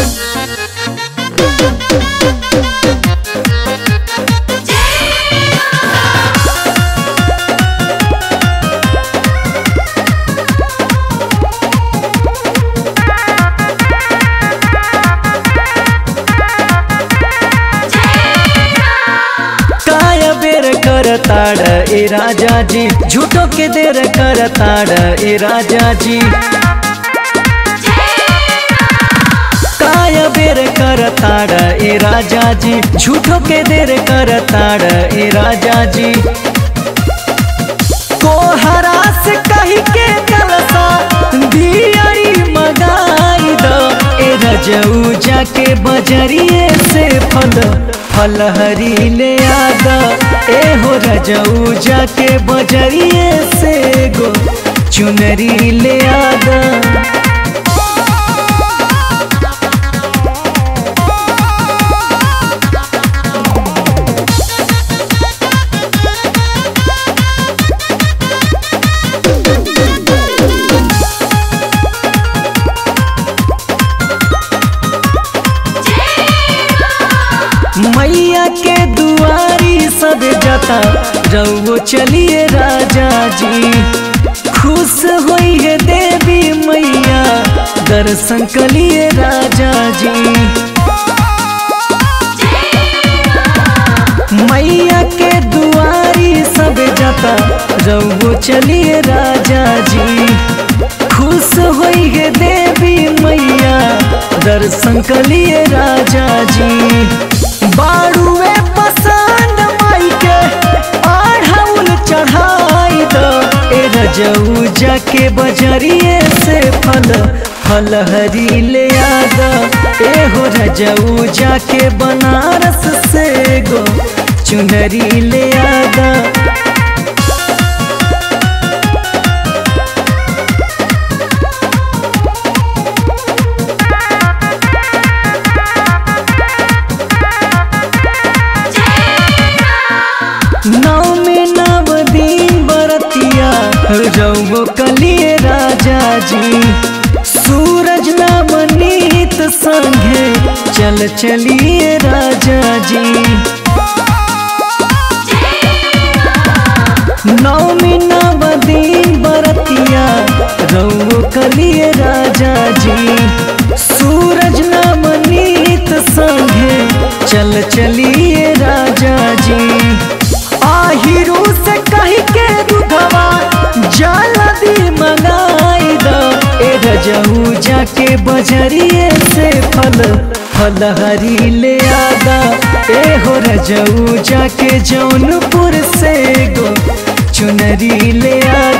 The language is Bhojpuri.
काय बेर करताड़ ए राजा जी झूठो के देर करताड़ ए राजा जी काय बेर करताड़ ए राजा जी झूठो के देर करताड़ ए राजा जी कोहरा से कही के कलसा दियरी मगाई दो ए रजऊ जाके बजरिए से फल फल हरी ले आदा ए हो रजऊ जाके बजरिए से गो चुनरी ले आदा मैया के दुआरी सब जाता रउओ चलिए राजा जी खुश होई है देवी मैया दर्शन कलिए राजा जी मैया के दुआरी सब जाता रउओ चलिए राजा जी खुश होई है देवी मैया दर्शन कलिए राजा जी बाड़ुए पसंद माई के आढ़ाउल चढ़ाई दो ए रजऊ जाके बजरिए से फल फल हरी ले आदा ए हो रजऊ जाके बनारस से गो चुनरी ले आदा नौ में नव दिन बरतिया रउओ कलिए राजा जी सूरज नाम नीत संगे चल चलिए राजा जी नौमी नव दिन बरतिया रउओ कलिए राजा जी सूरज नाम नीत संगे चल चलिए राजा जी आहिरू से कही के रुधवा जल्दी मंगाई दो ए रजऊ जाके बजरिए से फल फल हरी ले आदा ए हो रजऊ जाके जौनपुर से गो चुनरी ले आ